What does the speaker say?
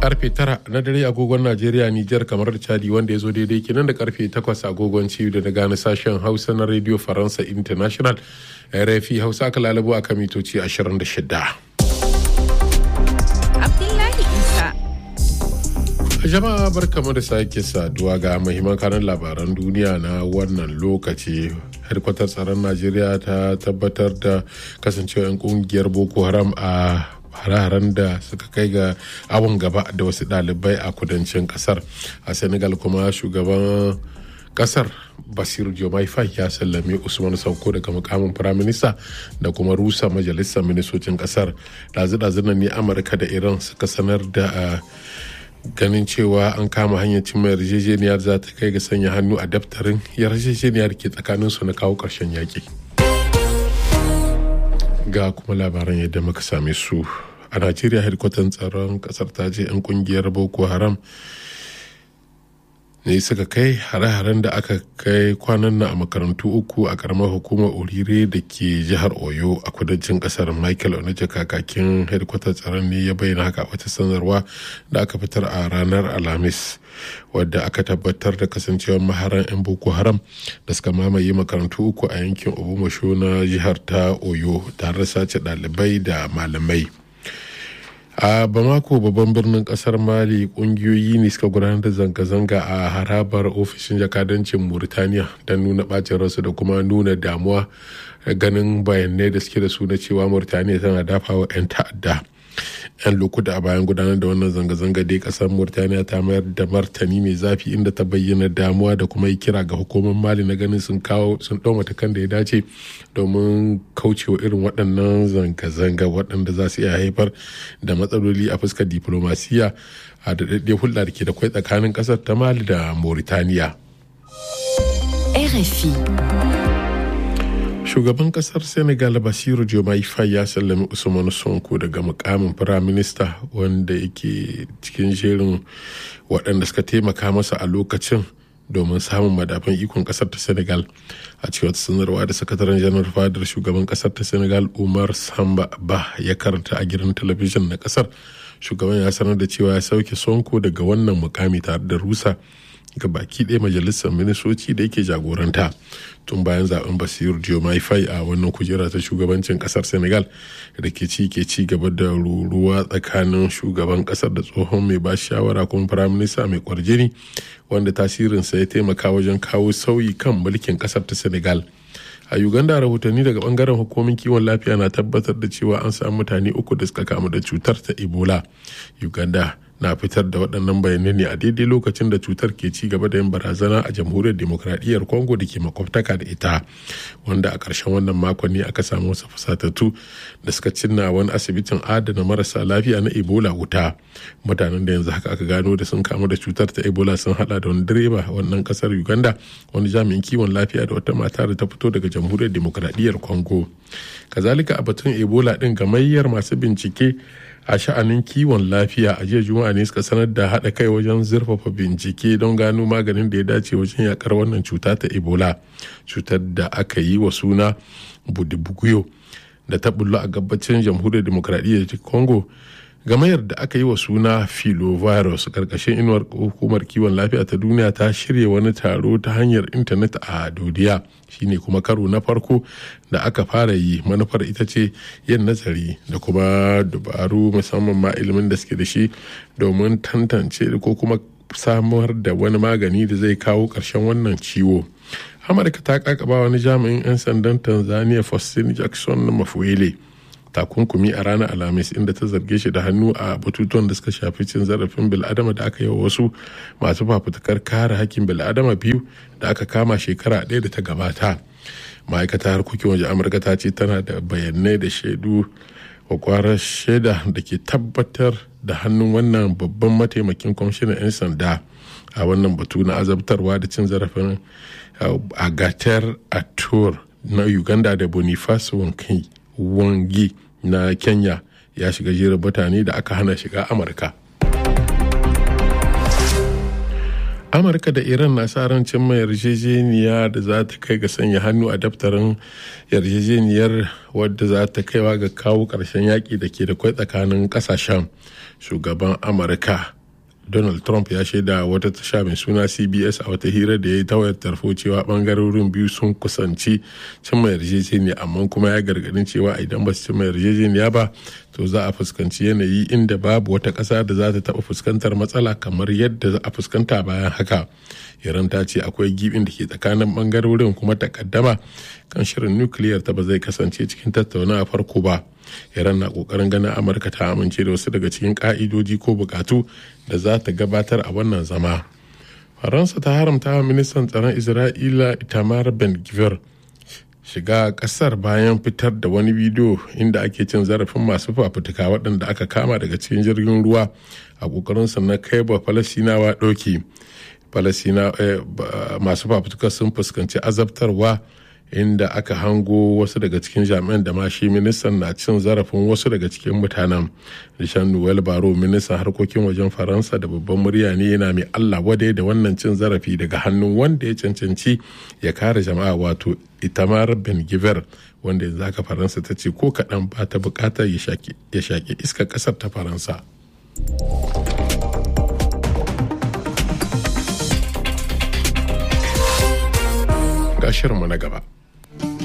karfe tara na dare agogon najeriya nijar kamar da chadi wanda ya zo daidai kenan da karfe takwas agogon ciwo da na gane sashen hausa na radio faransa international rfi hausa aka lalabo a kan mitoci 26 Abdullahi Isa. jama'a barkamu da sake saduwa ga mahimman kanan labaran duniya na wannan lokaci harkwatar tsaron najeriya ta tabbatar da kasancewa 'yan kungiyar boko haram a hare-haren da suka kai ga awon gaba da wasu ɗalibai a kudancin kasar a senegal kuma shugaban kasar basiru jomai fai ya sallame usman sauko daga mukamin firaminista da kuma rusa majalisar ministocin kasar dazu-dazu ne amurka da iran suka sanar da ganin cewa an kama hanyar cimma yarjejeniyar za ta kai ga sanya hannu a daftarin yarjejeniyar ke tsakanin su na kawo ƙarshen yaƙi ga kuma labaran yadda muka same su a najeriya hedkwatan tsaron kasar ta ce 'yan kungiyar boko haram ne suka kai hare-haren da aka kai kwanan nan a makarantu uku a karamar hukumar orire da ke jihar oyo a kudancin kasar michael onaje kakakin hedkwatar tsaron ne ya bayyana haka wata sanarwa da aka fitar a ranar alhamis wadda aka tabbatar da kasancewar maharan 'yan boko haram da suka mamaye makarantu uku a yankin obumasho na jihar ta oyo tare da sace ɗalibai da malamai a bamako babban birnin kasar mali kungiyoyi ne suka gudanar da zanga-zanga a harabar ofishin jakadancin murtaniya don nuna bacin rasu da kuma nuna damuwa ganin bayanai da suke da su na cewa murtaniya tana dafawa 'yan ta'adda 'yan lokuta a bayan gudanar da wannan zanga-zanga dai kasar murtaniya ta mayar da martani mai zafi inda ta bayyana damuwa da kuma yi kira ga hukumar mali na ganin sun kawo sun ɗau matakan da ya dace domin kaucewa irin waɗannan zanga-zanga waɗanda za su iya haifar da matsaloli a fuskar diplomasiya a daɗaɗɗe hulɗa da ke da kwai tsakanin ƙasar ta mali da mauritaniya RFI. shugaban kasar senegal basiru jomai fai ya sallami usman sonko daga mukamin firaminista wanda yake cikin jerin waɗanda suka taimaka masa a lokacin domin samun madafan ikon kasar ta senegal a cikin wata sanarwa da sakataren janar fadar shugaban kasar ta senegal umar samba ba ya karanta a gidan talabijin na kasar shugaban ya sanar da cewa ya sauke sonko daga wannan mukami tare da rusa ga baki ɗaya majalisar ministoci da yake jagoranta tun bayan zaben basiru diomaye faye a wannan kujera ta shugabancin kasar senegal da ke ci ke ci gaba da ruruwa tsakanin shugaban kasar da tsohon mai ba shawara kuma firaminista mai kwarjini wanda tasirinsa ya taimaka wajen kawo sauyi kan mulkin kasar ta senegal a uganda rahotanni daga bangaren hukumomin kiwon lafiya na tabbatar da cewa an samu mutane uku da suka kamu da cutar ta ebola uganda na fitar da waɗannan bayanai ne a daidai lokacin da cutar ke ci gaba da yin barazana a jamhuriyar demokradiyyar congo da ke makwabtaka da ita wanda a ƙarshen wannan makon ne aka samu wasu fusatattu da suka cinna wani asibitin adana marasa lafiya na ebola wuta mutanen da yanzu haka aka gano da sun kamu da cutar ta ebola sun hada da wani direba wannan kasar uganda wani jami'in kiwon lafiya da wata mata da ta fito daga jamhuriyar demokradiyyar congo kazalika a batun ebola din gamayyar masu bincike a sha'anin kiwon lafiya a jiya juma'a ne suka sanar da haɗa kai wajen zurfafa bincike don gano maganin da ya dace wajen yakar wannan cuta ta ebola cutar da aka yi wa suna budibuguyo da ta bullo a gabacin jamhuriyar demokradiyyar congo gamayar da aka yi wa suna filovirus karkashin inuwar hukumar kiwon lafiya ta duniya ta shirya wani taro ta hanyar intanet a dodiya shine kuma karo na farko da aka fara yi manufar ita ce yin nazari da kuma dabaru musamman ma ilimin da suke da shi domin tantance ko kuma samar da wani magani da zai kawo ƙarshen wannan ciwo amurka ta kakaba wani jami'in 'yan sandan tanzania faustin jackson mafuele takunkumi a ranar alhamis inda ta zarge shi da hannu a batutuwan da suka shafi cin zarafin bil'adama da aka yi wa wasu masu fafutukar kare hakkin bil'adama biyu da aka kama shekara ɗaya da ta gabata ma'aikatar harkokin waje amurka ta ce tana da bayanai da shaidu kwakwarar shaida da ke tabbatar da hannun wannan babban mataimakin kwamishinan 'yan sanda a wannan batu na azabtarwa da cin zarafin agatar atur na uganda da boniface wangi na kenya ya shiga jerin mutane da aka hana shiga amurka amurka da iran na sa ran cimma yarjejeniya da za ta kai ga sanya hannu a daftarin yarjejeniyar wadda za ta kaiwa ga kawo ƙarshen yaƙi da ke da kwai tsakanin ƙasashen shugaban amurka donald trump ya shaida wata tasha mai suna cbs a wata hira da ya yi ta wayar tarfo cewa bangarorin biyu sun kusanci cimma yarjejeniya amma kuma ya gargadin cewa idan ba su cimma yarjejeniya ba to za a fuskanci yanayi inda babu wata ƙasa da za ta taɓa fuskantar matsala kamar yadda za a fuskanta bayan haka iran ta ce akwai gibin da ke tsakanin bangarorin kuma takaddama kan shirin nukiliyar ta ba zai kasance cikin tattaunawa farko ba iran na kokarin ganin amurka ta amince da wasu daga cikin ka'idoji ko bukatu da za ta gabatar a wannan zama faransa ta haramta wa ministan tsaron isra'ila itamar ben gvir shiga kasar bayan fitar da wani bidiyo inda ake cin zarafin masu fafutuka waɗanda aka kama daga cikin jirgin ruwa a ƙoƙarinsa na kai ba falasinawa ɗauki falasina masu fafutuka sun fuskanci azabtarwa inda aka hango wasu daga cikin jami'an da ma shi ministan na cin zarafin wasu daga cikin mutanen rishan noel baro ministan harkokin wajen faransa da babban murya ne yana mai allah wadai da wannan cin zarafi daga hannun wanda ya cancanci ya kare jama'a wato itamar ben giver wanda yanzu haka faransa ta ce ko kaɗan ba ta buƙatar ya shaƙi iskar ƙasar ta faransa ga shirinmu na gaba